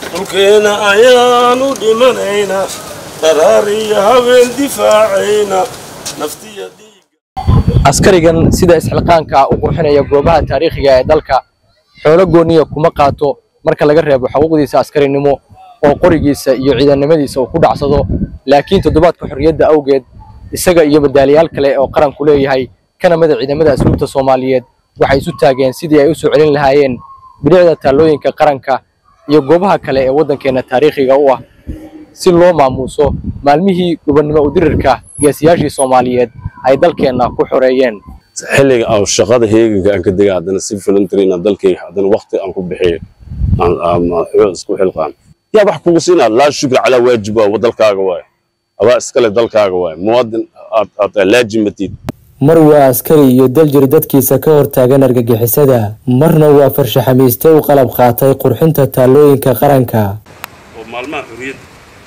dhulkeena ayaanu dhimanaynaa dharaar iyo habeen difaacayna naftiya dhiiga askarigan sida isxilqaanka u qurxinaya goobaha taariikhiga ee dalka xoolo gooniya kuma qaato marka laga reebo xuquuqdiisa askarinimo oo qorigiisa iyo ciidannimadiisa uu ku dhacsado laakiin toddobaadka xorriyadda awgeed isaga iyo madaaliyaal kale oo qaranku leeyahay kana mida ciidamada asluubta soomaaliyeed waxay isu taageen sidii ay u soo celin lahaayeen bilicda taallooyinka qaranka iyo goobaha kale ee waddankeenna taariikhiga u ah si loo maamuuso maalmihii gobonnimo udirirka geesiyaashii soomaaliyeed ay dalkeenna ku xoreeyeen xilliga aan shaqada heeganka aan ka dega haddana si voluntary inaan dalkayga haddana waqti aan ku bixiyo aan aan xoog isku xilqaan yaa wax kugu siinaa laa shukra calaa waajib waa dalkaaga waaye adaa iskale dalkaaga waaye muwaadin aad aad laajimatid mar waa askari iyo daljir dadkiisa ka hortaagan argagixisada marna waa farshaxamiiste u qalab qaatay qurxinta taallooyinka qaranka oo maalmaha xuriyadda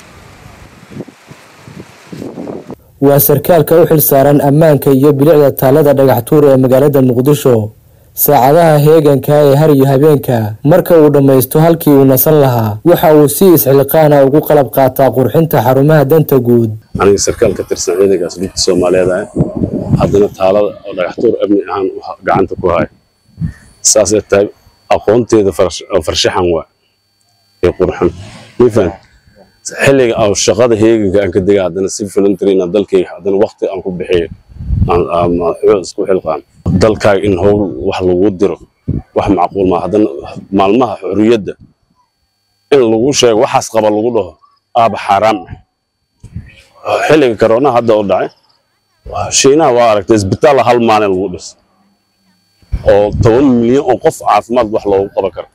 waa sarkaalka u xil saaran ammaanka iyo bilicda taallada dhagax tuur ee magaalada muqdisho saacadaha heeganka ee har iyo habeenka marka uu dhammaysto halkii uu nasan lahaa waxa uu si isxilqaana ugu qalab qaataa qurxinta xarumaha danta guud aniga sarkaal ka tirsan ciidanka asluubta soomaaliyeed ah haddana taalada oo dhagaxtuur amni ahaan gacanta ku haya saasay tahay aqoonteeda farshaxan waa ee qurxan mifan xilliga aan shaqada heeganka aan ka dega haddana si voluntary inaan dalkayga haddana waqti aan ku bixiyo aan aan xoog isku xilqaan dalkaaga in howl wax lagu diro wax macquul ma haddana maalmaha xuriyadda in lagu sheego waxaas qaba lagu dhaho aaba xaaraam ah xilliga corona hadda oo dhacay shiinaha waa aragtay isbitaalla hal maalin lagu dhisay oo toban milyan oo qof caafimaad wax loogu qaban karo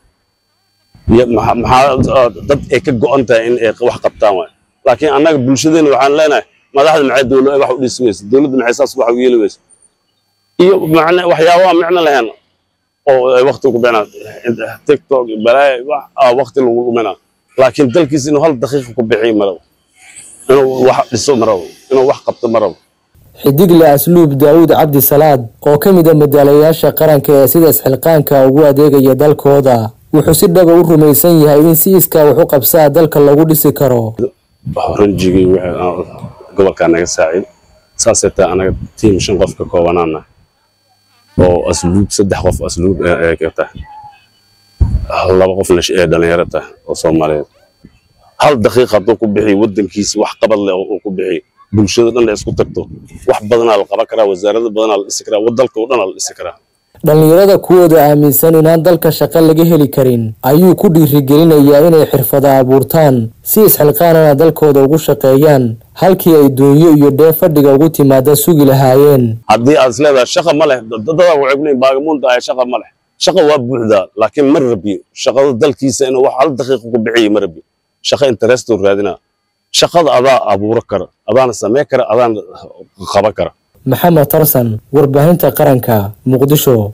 maxaa dad ay ka go'an tahay in ay wax qabtaan waay laakiin annaga bulshadeena waxaan leenahay madaxda maxay dowlad wax u dhisi weysa dowladda maxay saas wax u yeeli weysa iyo macne waxyaabaha micno lahayn oo ay waqti ku bixinaa tiktok balaaya wax waqti lagu dhuminaa laakiin dalkiisa inuu hal daqiiqa ku bixiyo marabo inuu wax dhiso marabo inuu wax qabto marabo xidigle asluub daawuud cabdi salaad oo ka mid a madaalayaasha qaranka ee sida isxilqaanka ugu adeegaya dalkooda wuxuu si dhaba u rumaysan yahay in si iskaa wax u qabsaa dalka lagu dhisi karo ranjigii gobolkaa naga saacid saasay tahay anaga tiim shan qof ka koobanaana oo asluub saddex qof asluub ka tahay laba qofna ee dhalinyaro tahay oo soomaaliyeed hal daqiiq hadduu ku bixiyo waddankiisa wax qabad leh uu ku bixiyo bulshada dhan la isku tagto wax badanaa la qaban karaa wasaarada badanaa la dhisi karaa dalka oo dhanaa la dhisi karaa dhallinyarada kuwooda aaminsan inaan dalka shaqo laga heli karin ayuu ku dhiirigelinayaa inay xirfada abuurtaan si isxilqaanana dalkooda ugu shaqeeyaan halkii ay doonyo iyo dhee fadhiga ugu timaada sugi lahaayeen haddii aad isleedahay shaqa ma leh dadaa wacibnayn baagamuunta ahay shaqa ma leh shaqa waa buuxdaa laakiin ma rabiyo shaqada dalkiisa inuu wax hal daqiiqa ku bixiyo ma rabiyo shaqa interestuu raadinaa shaqada adaa abuuro kara adaana samey kara adaana qaban kara maxamed tarsan warbaahinta qaranka muqdisho